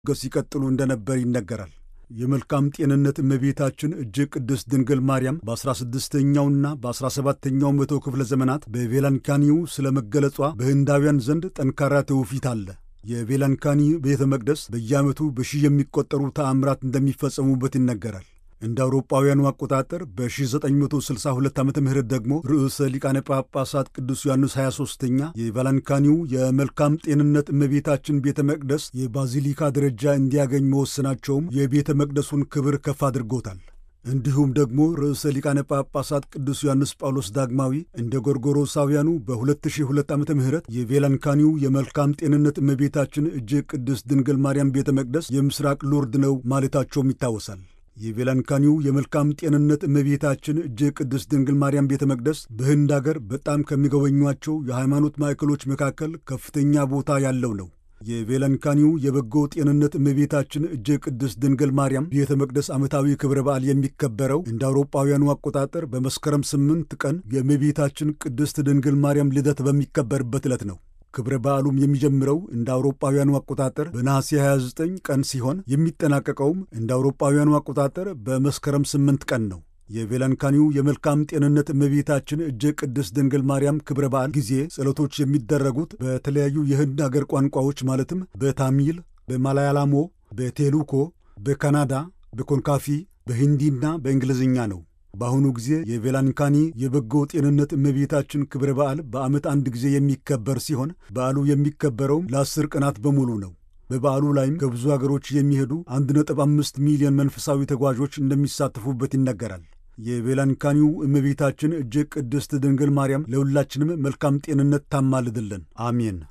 ሲቀጥሉ እንደነበር ይነገራል። የመልካም ጤንነት እመቤታችን እጅግ ቅድስት ድንግል ማርያም በ16ኛውና በ17ኛው መቶ ክፍለ ዘመናት በቬላንካኒው ስለ መገለጿ በህንዳውያን ዘንድ ጠንካራ ትውፊት አለ። የቬላንካኒ ቤተ መቅደስ በየዓመቱ በሺህ የሚቆጠሩ ተአምራት እንደሚፈጸሙበት ይነገራል። እንደ አውሮጳውያኑ አቆጣጠር በ1962 ዓ ም ደግሞ ርዕሰ ሊቃነ ጳጳሳት ቅዱስ ዮሐንስ 23ኛ የቫላንካኒው የመልካም ጤንነት እመቤታችን ቤተ መቅደስ የባዚሊካ ደረጃ እንዲያገኝ መወሰናቸውም የቤተ መቅደሱን ክብር ከፍ አድርጎታል። እንዲሁም ደግሞ ርዕሰ ሊቃነ ጳጳሳት ቅዱስ ዮሐንስ ጳውሎስ ዳግማዊ እንደ ጎርጎሮሳውያኑ በ2002 ዓ ም የቬላንካኒው የመልካም ጤንነት እመቤታችን እጅግ ቅድስት ድንግል ማርያም ቤተ መቅደስ የምስራቅ ሎርድ ነው ማለታቸውም ይታወሳል። የቬላንካኒው የመልካም ጤንነት እመቤታችን እጅግ ቅድስት ድንግል ማርያም ቤተ መቅደስ በህንድ አገር በጣም ከሚጎበኟቸው የሃይማኖት ማዕከሎች መካከል ከፍተኛ ቦታ ያለው ነው። የቬላንካኒው የበጎ ጤንነት እመቤታችን እጅግ ቅድስት ድንግል ማርያም ቤተ መቅደስ ዓመታዊ ክብረ በዓል የሚከበረው እንደ አውሮጳውያኑ አቆጣጠር በመስከረም ስምንት ቀን የእመቤታችን ቅድስት ድንግል ማርያም ልደት በሚከበርበት ዕለት ነው። ክብረ በዓሉም የሚጀምረው እንደ አውሮጳውያኑ አቆጣጠር በነሐሴ 29 ቀን ሲሆን የሚጠናቀቀውም እንደ አውሮጳውያኑ አቆጣጠር በመስከረም 8 ቀን ነው። የቬላንካኒው የመልካም ጤንነት እመቤታችን እጅግ ቅድስት ድንግል ማርያም ክብረ በዓል ጊዜ ጸሎቶች የሚደረጉት በተለያዩ የህንድ አገር ቋንቋዎች ማለትም በታሚል፣ በማላያላሞ፣ በቴሉኮ፣ በካናዳ፣ በኮንካፊ፣ በሂንዲና በእንግሊዝኛ ነው። በአሁኑ ጊዜ የቬላንካኒ የበጎ ጤንነት እመቤታችን ክብረ በዓል በዓመት አንድ ጊዜ የሚከበር ሲሆን በዓሉ የሚከበረውም ለአስር ቀናት በሙሉ ነው። በበዓሉ ላይም ከብዙ አገሮች የሚሄዱ 1.5 ሚሊዮን መንፈሳዊ ተጓዦች እንደሚሳተፉበት ይነገራል። የቬላንካኒው እመቤታችን እጅግ ቅድስት ድንግል ማርያም ለሁላችንም መልካም ጤንነት ታማልድልን፣ አሜን።